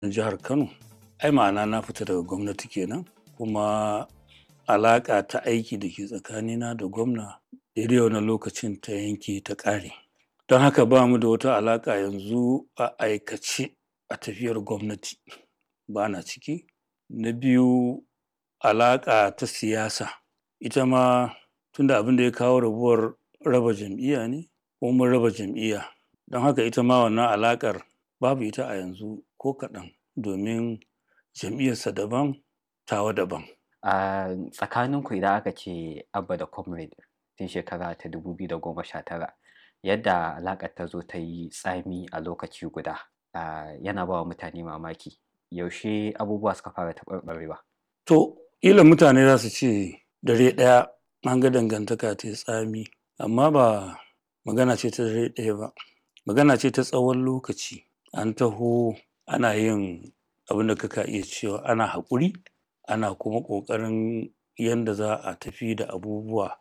na jihar Kano, ai ma'ana na fita daga gwamnati kenan kuma alaƙa ta aiki da ke tsakanina da gwamna daidai wannan lokacin ta yanke ta ƙare. Don haka ba mu da wata alaƙa yanzu a aikace a tafiyar gwamnati ba na ciki. Na biyu alaƙa ta siyasa ita ma tunda abin da ya kawo rabuwar raba jam'iyya ne kuma mun raba jam'iyya don haka ita ma wannan alaƙar babu ita a yanzu ko kaɗan domin jam'iyyarsa daban tawa daban. A tsakaninku idan aka ce Abba da Comrade tun shekara ta 2019 yadda alaƙar ta zo ta yi tsami a lokaci guda ah, yana ba wa mutane mamaki. Yaushe abubuwa suka fara taɓarɓarewa? To, ƙila mutane za su ce dare ɗaya an ga dangantaka ta yi tsami, amma ba magana ce ta dare ɗaya ba. Magana ce ta tsawon lokaci. An taho ana yin abin da kaka iya cewa ana haƙuri, ana kuma ƙoƙarin yanda za a tafi da abubuwa.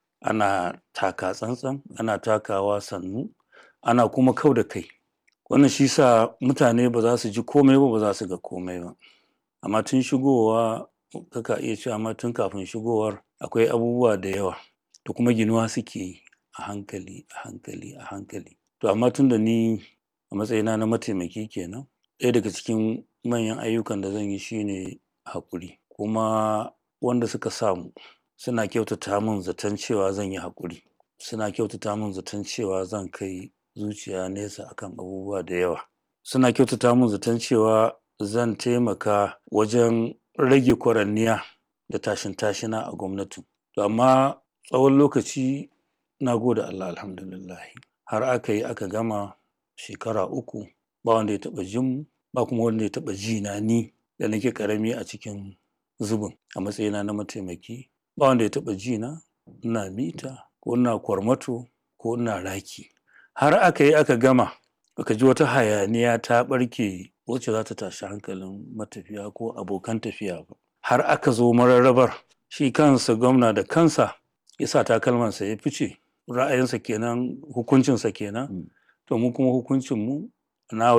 Ana taka tsantsan, ana takawa sannu, ana kuma kau da kai. Wannan shi sa mutane ba za su ji komai ba, ba za su ga komai ba. Amma tun shigowa kaka iya cewa ma tun kafin shigowar akwai abubuwa da yawa da kuma ginuwa suke yi a hankali, a hankali, a hankali. To amma tunda ni a matsayina na mataimaki kenan, ɗaya daga cikin manyan ayyukan da zan yi shi ne haƙuri. Kuma wanda suka sa mu suna kyautata min zaton cewa zan yi haƙuri. Suna kyautata min zaton cewa zan kai zuciya nesa akan abubuwa da yawa. Suna kyautata min zaton cewa zan taimaka wajen rage kwaranniya da tashin tashina a gwamnatin. To amma tsawon lokaci na gode Allah alhamdulillahi har aka yi aka gama shekara uku ba wanda ya taɓa jin mu ba kuma wanda ya taɓa ji na ni da nake ƙarami a cikin zubin a matsayina na mataimaki. Ba wanda ya taɓa ji na ina mita ko ina kwarmato ko ina raki. Har aka yi aka gama baka ji wata hayaniya ta ɓarke wacce za ta tashi hankalin matafiya ko abokan tafiya ba. Har aka zo mararrabar shi kansa gwamna da kansa ya sa takalmansa ya fice. Ra'ayinsa kenan, hukuncinsa kenan. To mu kuma hukuncinmu na